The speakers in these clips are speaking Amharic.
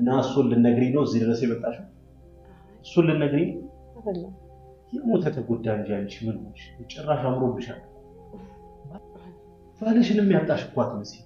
እና እሱን ልነግሪኝ ነው እዚህ ድረስ የመጣሽው? እሱን ልነግሪኝ ነው? አይደለም የሞተ ተጎዳ እንጂ አንቺ ምን ሆንሽ? ጭራሽ አምሮብሻል። ባልሽንም ያጣሽ እኮ አትመስይም።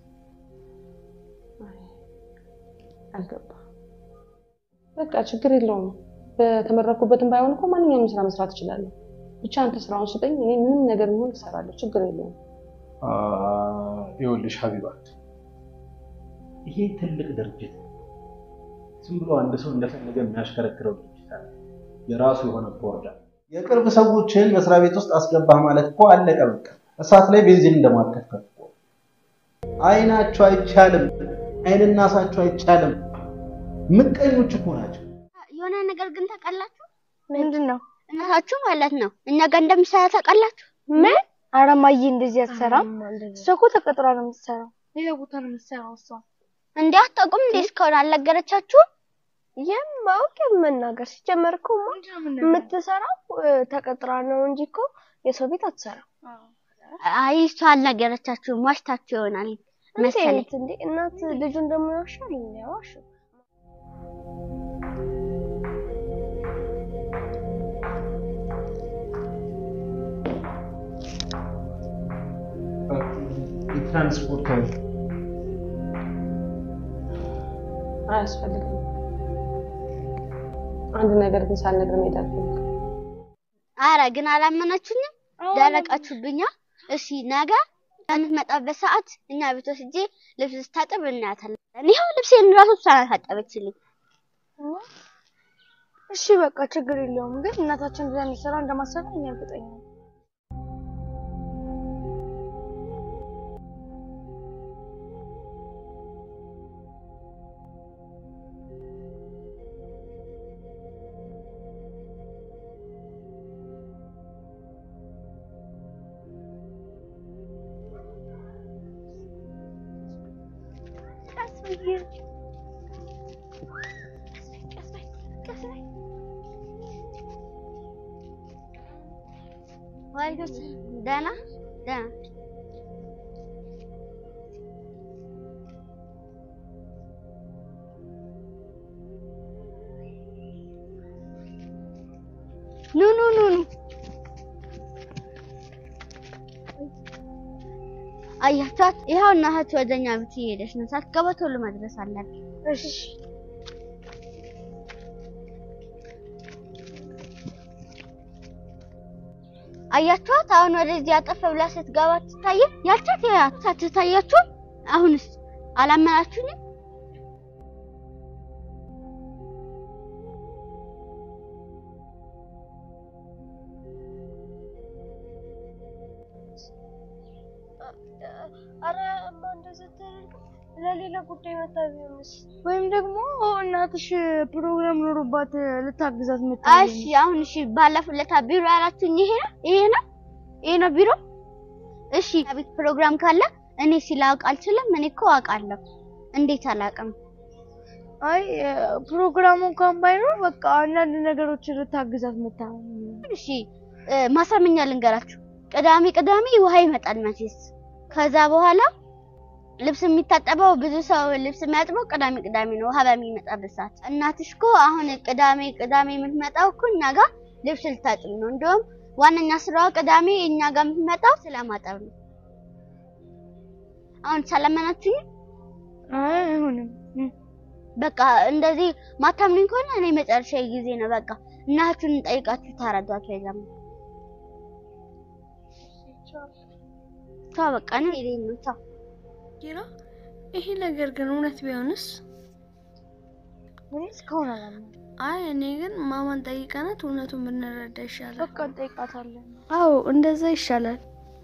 አልገባም። በቃ ችግር የለውም። በተመረኩበትም ባይሆን እኮ ማንኛውም ስራ መስራት እችላለሁ። ብቻ አንተ ስራውን ስጠኝ፣ እኔ ምንም ነገር ቢሆን እሰራለሁ። ችግር የለውም። ይኸውልሽ ሀቢባት፣ ይሄ ትልቅ ድርጅት ነው። ዝም ብሎ አንድ ሰው እንደፈለገ የሚያሽከረክረው ድርጅት አለ። የራሱ የሆነ ቦርድ አለ። የቅርብ ሰዎችን መስሪያ ቤት ውስጥ አስገባህ ማለት እኮ አለቀ በቃ። እሳት ላይ ቤንዚን እንደማርከፍከፍ እኮ። አይናቸው አይቻልም፣ አይንና እሳቸው አይቻልም። ምቀኞች እኮ ናቸው። የሆነ ነገር ግን ታውቃላችሁ? ምንድን ነው? እናታችሁ ማለት ነው እኛ ጋር እንደምትሰራ ታውቃላችሁ? ምን? ኧረ እማዬ እንደዚህ አትሰራም። እሷ እኮ ተቀጥራ ነው የምትሰራው። ሌላ ቦታ ነው የምትሰራው እሷ። እንዴ አታውቁም እንዴ? እስካሁን አልነገረቻችሁም? የማወቅ የመናገር ሲጀመር እኮ የምትሰራው ተቀጥራ ነው እንጂ እኮ የሰው ቤት አትሰራም። አይ እሷ አልነገረቻችሁም፣ ዋሽታችሁ ይሆናል መሰለኝ። እንዴት እንዴ እናት ልጁ እንደሚዋሻል የሚያዋሽ የትራንስፖርት አያስፈልግም። አንድ ነገር ግን ሳልነግር መሄድ አልፈልግም። አረ ግን አላመናችሁኝም፣ ደረቃችሁብኛ። እሺ ነገ በምትመጣበት ሰዓት እኛ ቤት ወስጄ ልብስ ስታጥብ እናያታለን። ይኸው ልብሴን ራሱ እሷ ናት ያጠበችልኝ። እሺ በቃ ችግር የለውም። ግን እናታችን እንደዛ እንዲሰራ እንደማሰራ እኛ እርግጠኛ ነን። ደህና ደህና ኑ ኑ ኑ ኑ አያቻት ይኸው እናታችሁ ወደኛ ቤት እየሄደች ነው። ሳትገባ ቶሎ መድረስ አለብን። እሺ አያችኋት? አሁን ወደዚህ አጠፍ ብላ ስትገባ ትታየ ያልቻት ያቻት ትታያችሁ። አሁንስ አላመናችሁኝም? አረ እማ እንደዚህ አታደርግም። ለሌላ ጉዳይ መታ ቢሆንስ? ወይም ደግሞ እናትሽ ፕሮግራም ኖሮባት ልታግዛት መታ እሺ አሁን እሺ፣ ባለፈው ለታ ቢሮ ያላችሁኝ ይሄ ነው ይሄ ነው ይሄ ነው ቢሮ። እሺ ቤት ፕሮግራም ካለ እኔ ሲላውቅ አልችልም። እኔ እኮ አውቃለሁ። እንዴት አላውቅም? አይ ፕሮግራሙ እንኳን ባይኖር በቃ አንዳንድ ነገሮችን ልታግዛት መታ እሺ ማሳመኛ ልንገራችሁ። ቅዳሜ ቅዳሜ ውሃ ይመጣል መቼስ። ከዛ በኋላ ልብስ የሚታጠበው ብዙ ሰው ልብስ የሚያጥበው ቅዳሜ ቅዳሜ ነው፣ ውሃ በሚመጣበት ሰዓት። እናትሽ እኮ አሁን ቅዳሜ ቅዳሜ የምትመጣው እኮ እኛ ጋር ልብስ ልታጥብ ነው። እንደውም ዋነኛ ስራዋ ቅዳሜ እኛ ጋር የምትመጣው ስለማጠብ ነው። አሁን ሰለመናችሁኝ? አይ አይሆንም። በቃ እንደዚህ ማታምኑኝ ከሆነ እኔ መጨረሻ ጊዜ ነው። በቃ እናታችሁን ጠይቃችሁ ታረዷቸው። የዛም ቻው፣ በቃ ነው ይሄ ነው። ቻው ኪራ፣ ይሄ ነገር ግን እውነት ቢሆንስ? እኔ እስካሁን አላምንም። አይ እኔ ግን ማማን ጠይቀናት እውነቱን ብንረዳ ይሻላል። በቃ እንጠይቃታለን። አዎ እንደዛ ይሻላል።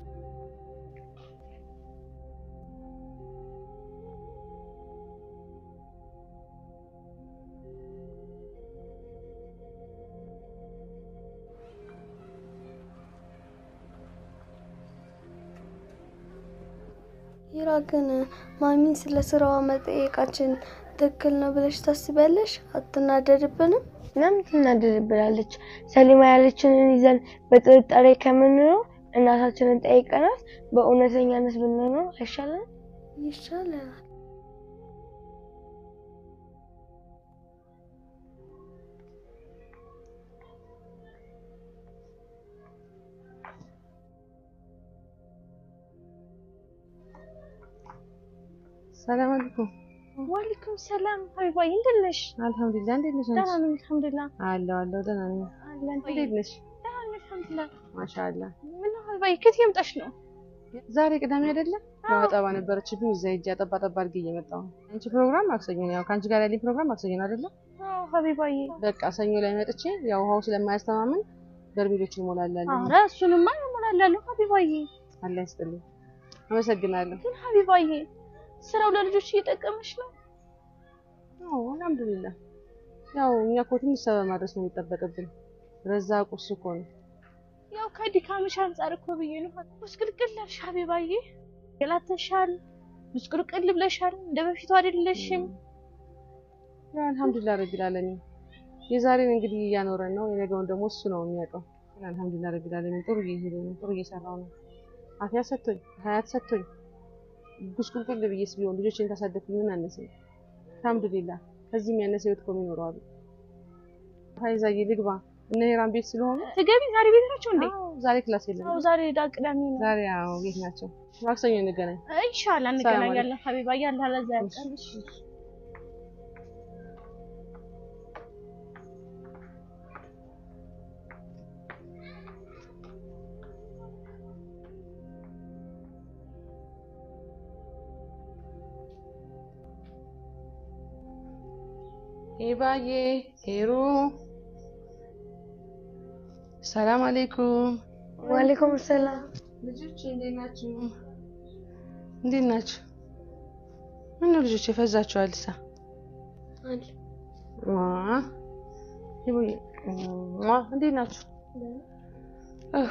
ሂራ ግን ማሚን ስለ ስራዋ መጠየቃችን ትክክል ነው ብለሽ ታስቢያለሽ? አትናደድብንም? ለምን ትናደድብናለች? ሰሊማ ያለችንን ይዘን በጥርጣሬ ከምንኖር እናታችንን ጠይቀናት በእውነተኛነት ብንኖር አይሻልም? ይሻለናል። ሰላም አለይኩም። ዋሌኩም ሰላም ሀቢባዬ፣ እንዴት ነሽ? አልሐምዱሊላህ። እንዴት ነሽ? ደህና ነኝ አልሐምዱሊላህ። አለሁ አለሁ፣ ደህና ነኝ። አለን እንዴት ነሽ? ደህና ነኝ አልሐምዱሊላህ። ማሻአላህ። ምነው ሀቢባዬ ከየት የምጣሽ ነው? ዛሬ ቅዳሜ አይደለ? ያው አጠባ ነበረችብኝ እዛ ሂጅ አጠባ ጠባ አድርጌ እየመጣሁ ነው። አንቺ ፕሮግራም ማክሰኞ ነው። ያው ከአንቺ ጋር ያለኝ ፕሮግራም ማክሰኞ ነው አይደለ? አዎ ሀቢባዬ። በቃ ሰኞ ላይ መጥቼ ያው ውሃው ስለማያስተማምን በርሜሎችን እሞላላለሁ። ኧረ እሱንማ እሞላለሁ ሀቢባዬ። አላህ ይስጥልኝ። አመሰግናለሁ። ግን ሀቢባዬ ስራው ለልጆች እየጠቀመሽ ነው? አዎ አልሐምዱሊላህ። ያው እኛ እኮ ትንሽ ሰበብ ማድረስ ነው የሚጠበቅብን። ረዛቁ እሱ እኮ ነው። ያው ከድካምሽ አንጻር እኮ ብዬ ነው። ብስቅልቅል አልሽ ሀቢባዬ፣ ገላተሻል፣ ብስቅልቅል ብለሻል። እንደ በፊቱ አይደለሽም። ያው አልሐምዱሊላህ ረቢል ዓለሚን የዛሬን እንግዲህ እያኖረን ነው። የነገውን ደግሞ እሱ ነው የሚያውቀው። ግን አልሐምዱሊላህ ረቢል ዓለሚን ጥሩ እየሄደ ነው። ጥሩ እየሰራው ነው። አፍያ ሰጥቶኝ ሀያት ሰጥቶኝ ጉስቁልቁል ብዬስ ቢሆን ልጆችን ካሳደግኩኝ ምን አነሰኝ? አልሐምዱሊላህ ከዚህ የሚያነሰ ህይወት እኮ ይኖረዋል። ሀይዛዬ ልግባ እነ ሄራን ቤት ስለሆኑ ትገቢ ዛሬ ቤት ናቸው እንዴ? አዎ፣ ዛሬ ክላስ የለም። አዎ ዛሬ ዳ ቅዳሜ ነው። ዛሬ አዎ ቤት ናቸው። ማክሰኞ እንገናኝ። ኢንሻአላህ እንገናኛለን ሀቢባዬ። አላህ ለዛ ያብቃን። ሄባዬ ሄሩ ሰላም አለይኩም። ዋሌኩም ሰላም። ልጆች እንዴት ናችሁ? እንዴት ናችሁ? ምነው ልጆች የፈዛችኋል? ሳ ሄቡዬ እንዴት ናችሁ? እህ፣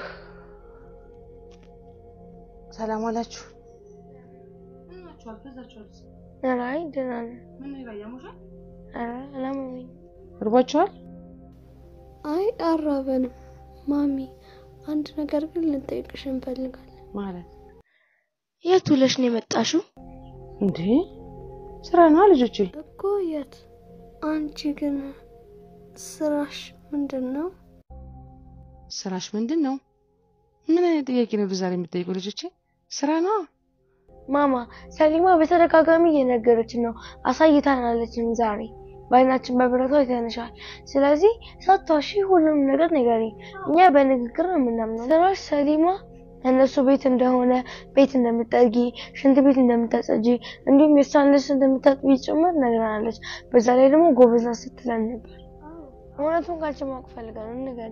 ሰላም ዋላችሁ? ምን ናችኋል? ፈዛችኋል? ኧረ አይ ደህና ነን። ምን ነው ያያሙሻል? ኧረ አላመመኝም። እርቧችኋል? አይ አራበንም። ማሚ አንድ ነገር ግን ልንጠይቅሽ እንፈልጋለን። ማለት የት ውለሽ ነው የመጣሽው? እንዴ ስራ ነው ልጆቼ። እኮ የት? አንቺ ግን ስራሽ ምንድን ነው? ስራሽ ምንድን ነው? ምን አይነት ጥያቄ ነው በዛሬ የምትጠይቁ ልጆቼ? ስራ ነው። ማማ ሰሊማ በተደጋጋሚ እየነገረችን ነው፣ አሳይታናለችን። ዛሬ በአይናችን በብረቷ አይተንሻል። ስለዚህ ሳትዋሺ ሁሉንም ነገር ንገሪኝ። እኛ በንግግር ነው የምናምነው። ስራሽ ሰሊማ እነሱ ቤት እንደሆነ ቤት እንደምጠርጊ፣ ሽንት ቤት እንደምታጸጂ እንዲሁም የእሷን ልብስ እንደምታጥቢ ጭምር ነግራናለች። በዛ ላይ ደግሞ ጎበዝ ናት ስትለን ነበር። እውነቱን ካልች ማወቅ ፈልጋለሁ፣ ንገሪኝ።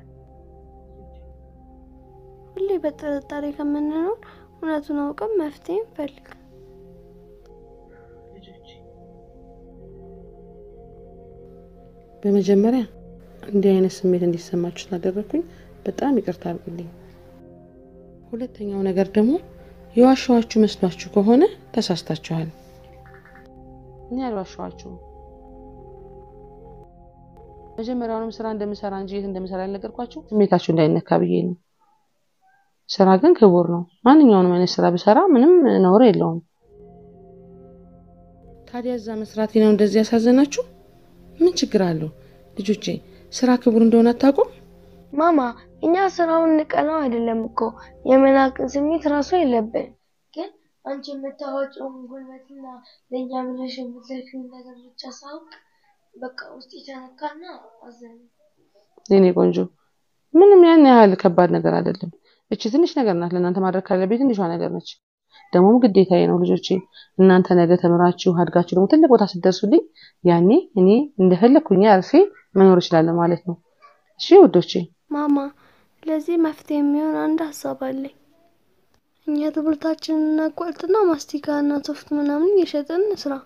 ሁሌ በጥርጣሬ ከምንኖር እውነቱን አውቀን መፍትሄ እንፈልግ። በመጀመሪያ እንዲህ አይነት ስሜት እንዲሰማችሁ ስላደረግኩኝ በጣም ይቅርታ አድርጉልኝ። ሁለተኛው ነገር ደግሞ የዋሸኋችሁ መስሏችሁ ከሆነ ተሳስታችኋል። እኔ አልዋሸኋችሁም። መጀመሪያውንም ስራ እንደምሰራ እንጂ የት እንደምሰራ ያልነገርኳችሁ ስሜታችሁ እንዳይነካ ብዬ ነው። ስራ ግን ክቡር ነው። ማንኛውንም አይነት ስራ ብሰራ ምንም ነውር የለውም። ታዲያ እዛ መስራቴ ነው እንደዚህ ያሳዘናችሁ? ምን ችግር አለው? ልጆቼ ስራ ክቡር እንደሆነ አታውቁም? ማማ እኛ ስራውን ንቀነው አይደለም እኮ የመናቅን ስሜት ራሱ የለብን። ግን አንቺ የምታወጪውን ጉልበትና ለእኛ ብለሽ የምትለፊውን ነገር ብቻ ሳውቅ በቃ ውስጥ የተነካና አዘነ። የኔ ቆንጆ ምንም ያን ያህል ከባድ ነገር አይደለም። እቺ ትንሽ ነገር ናት። ለእናንተ ማድረግ ካለብኝ ትንሿ ነገር ነች። ደግሞም ግዴታዬ ነው ልጆቼ። እናንተ ነገ ተምራችሁ አድጋችሁ ደግሞ ትልቅ ቦታ ስትደርሱልኝ ያኔ እኔ እንደፈለግኩኝ አርፌ መኖር እችላለሁ ማለት ነው። እሺ ውዶቼ። ማማ ለዚህ መፍትሄ የሚሆን አንድ ሀሳብ አለኝ። እኛ ትምህርታችንን እናቋርጥና ማስቲካ እና ሶፍት ምናምን እየሸጥን ስራ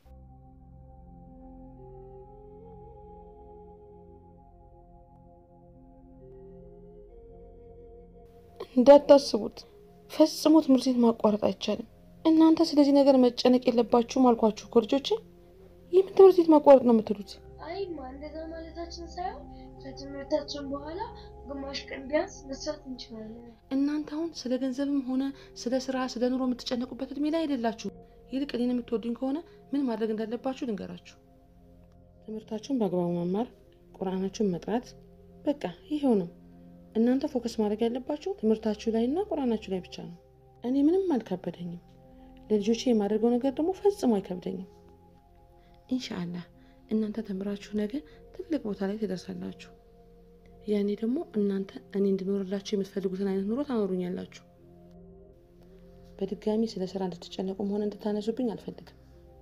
እንዳታስቡት ፈጽሞ ትምህርት ቤት ማቋረጥ አይቻልም። እናንተ ስለዚህ ነገር መጨነቅ የለባችሁም አልኳችሁ እኮ ልጆቼ። የምን ትምህርት ቤት ማቋረጥ ነው የምትሉት? አይማ እንደዛ ማለታችን ሳይሆን ከትምህርታችን በኋላ ግማሽ ቀን ቢያንስ መስራት እንችላለን። እናንተ አሁን ስለ ገንዘብም ሆነ ስለ ስራ፣ ስለ ኑሮ የምትጨነቁበት እድሜ ላይ አይደላችሁ። ይልቅ እኔን የምትወዱኝ ከሆነ ምን ማድረግ እንዳለባችሁ ልንገራችሁ። ትምህርታችሁን በአግባቡ መማር፣ ቁርአናችሁን መጥራት፣ በቃ ይሄው ነው። እናንተ ፎከስ ማድረግ ያለባችሁ ትምህርታችሁ ላይ እና ቁርአናችሁ ላይ ብቻ ነው። እኔ ምንም አልከበደኝም። ለልጆቼ የማደርገው ነገር ደግሞ ፈጽሞ አይከብደኝም። ኢንሻአላህ እናንተ ተምራችሁ ነገ ትልቅ ቦታ ላይ ትደርሳላችሁ። ያኔ ደግሞ እናንተ እኔ እንድኖርላችሁ የምትፈልጉትን አይነት ኑሮ ታኖሩኛላችሁ። በድጋሚ ስለ ስራ እንድትጨነቁም ሆነ እንድታነሱብኝ አልፈልግም።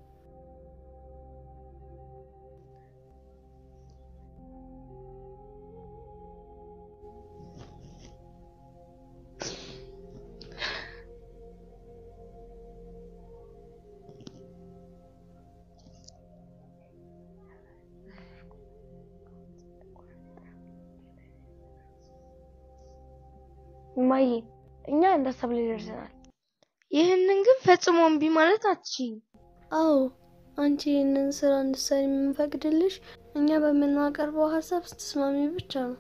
እማዬ እኛ እንደ ሀሳብ ላይ ደርሰናል። ይህንን ግን ፈጽሞ እምቢ ማለት አትችይም። አዎ አንቺ ይህንን ስራ እንድትሰሪ የምንፈቅድልሽ እኛ በምናቀርበው ሀሳብ ስትስማሚ ብቻ ነው።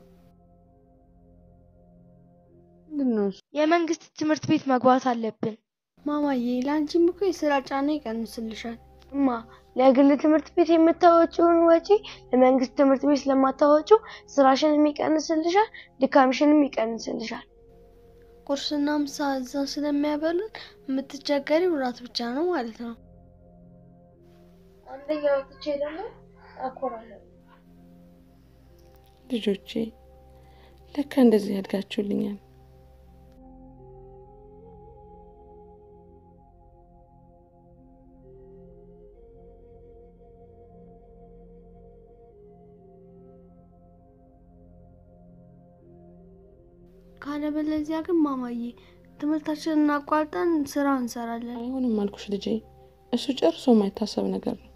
ምንድን ነው እሱ? የመንግስት ትምህርት ቤት መግባት አለብን። ማማዬ ለአንቺም እኮ የስራ ጫና ይቀንስልሻል። እማ ለግል ትምህርት ቤት የምታወጪውን ወጪ ለመንግስት ትምህርት ቤት ስለማታወጪው ስራሽንም ይቀንስልሻል፣ ድካምሽንም ይቀንስልሻል። ቁርስና ምሳ እዛ ስለሚያበሉን የምትቸገሪው እራት ብቻ ነው ማለት ነው። አንደኛ ወጥቼ ደግሞ አኮራለሁ። ልጆቼ ለካ እንደዚህ ያድጋችሁልኛል። ካለበለዚያ ግን ማማዬ ትምህርታችንን አቋርጠን ስራ እንሰራለን። አይሆንም አልኩሽ ልጄ፣ እሱ ጨርሶ የማይታሰብ ነገር ነው።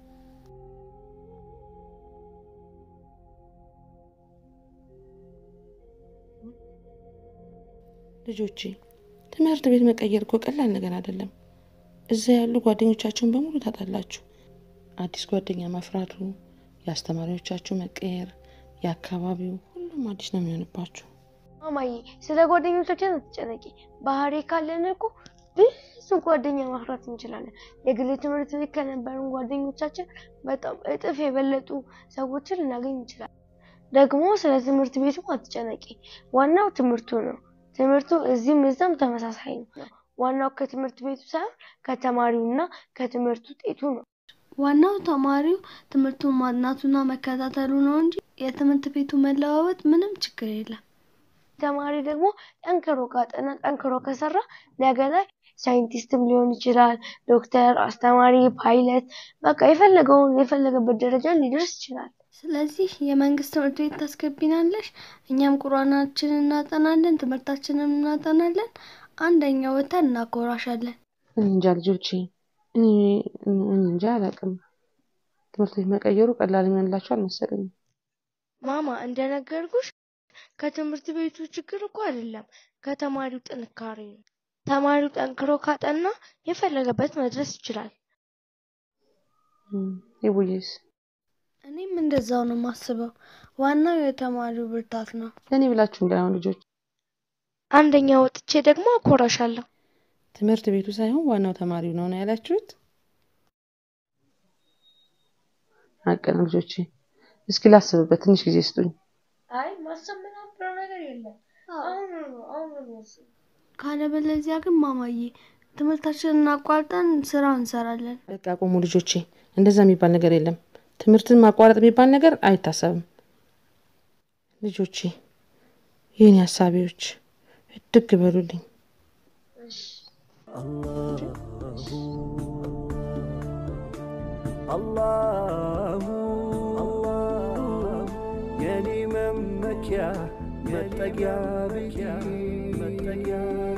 ልጆቼ ትምህርት ቤት መቀየር እኮ ቀላል ነገር አይደለም። እዛ ያሉ ጓደኞቻችሁን በሙሉ ታጣላችሁ። አዲስ ጓደኛ ማፍራቱ፣ የአስተማሪዎቻችሁ መቀየር፣ የአካባቢው ሁሉም አዲስ ነው የሚሆንባችሁ። ማማዬ ስለ ጓደኞቻችን አትጨነቂ። ባህሪ ካለን እኮ ብዙ ጓደኛ ማፍራት እንችላለን። የግል ትምህርት ቤት ከነበሩን ጓደኞቻችን በጣም እጥፍ የበለጡ ሰዎችን ልናገኝ እንችላለን። ደግሞ ስለ ትምህርት ቤቱ አትጨነቂ። ዋናው ትምህርቱ ነው። ትምህርቱ እዚህም እዛም ተመሳሳይ ነው። ዋናው ከትምህርት ቤቱ ሳይሆን ከተማሪውና ከትምህርት ውጤቱ ነው። ዋናው ተማሪው ትምህርቱን ማጥናቱና መከታተሉ ነው እንጂ የትምህርት ቤቱ መለዋወጥ ምንም ችግር የለም። ተማሪ ደግሞ ጠንክሮ ካጠና ጠንክሮ ከሰራ ነገ ላይ ሳይንቲስትም ሊሆን ይችላል፣ ዶክተር፣ አስተማሪ፣ ፓይለት በቃ የፈለገውን የፈለገበት ደረጃ ሊደርስ ይችላል። ስለዚህ የመንግስት ትምህርት ቤት ታስገቢናለሽ፣ እኛም ቁርአናችንን እናጠናለን፣ ትምህርታችንን እናጠናለን፣ አንደኛ ወተን እናኮራሻለን። እኔ እንጃ ልጆቼ፣ እኔ እኔ እንጃ አላውቅም። ትምህርት ቤት መቀየሩ ቀላል የሚሆንላቸው አልመሰለኝም። ማማ እንደነገርኩሽ ከትምህርት ቤቱ ችግር እኮ አይደለም፣ ከተማሪው ጥንካሬ ነው። ተማሪው ጠንክሮ ካጠና የፈለገበት መድረስ ይችላል። እም፣ ይቡዬስ እኔም እንደዛው ነው የማስበው። ዋናው የተማሪው ብርታት ነው። ለእኔ ብላችሁ እንዳይሆን ልጆች፣ አንደኛ ወጥቼ ደግሞ አኮራሻለሁ። ትምህርት ቤቱ ሳይሆን ዋናው ተማሪው ነው ነው ያላችሁት? ሀቅ ነው ልጆቼ። እስኪ ላስብበት፣ ትንሽ ጊዜ ስጡኝ። አይ ማሰብ ምናምን ነገር የለም። አሁን ነው አሁን ነው ካለበለዚያ ግን ማማዬ ትምህርታችንን አቋርጠን ስራ እንሰራለን። በቃ ቆሙ ልጆቼ፣ እንደዛ የሚባል ነገር የለም። ትምህርትን ማቋረጥ የሚባል ነገር አይታሰብም። ልጆቼ፣ የኔ ሀሳቢዎች እድግ በሉልኝ። አላሁ የኔ መመኪያ መጠጊያ ቤቴ መጠጊያ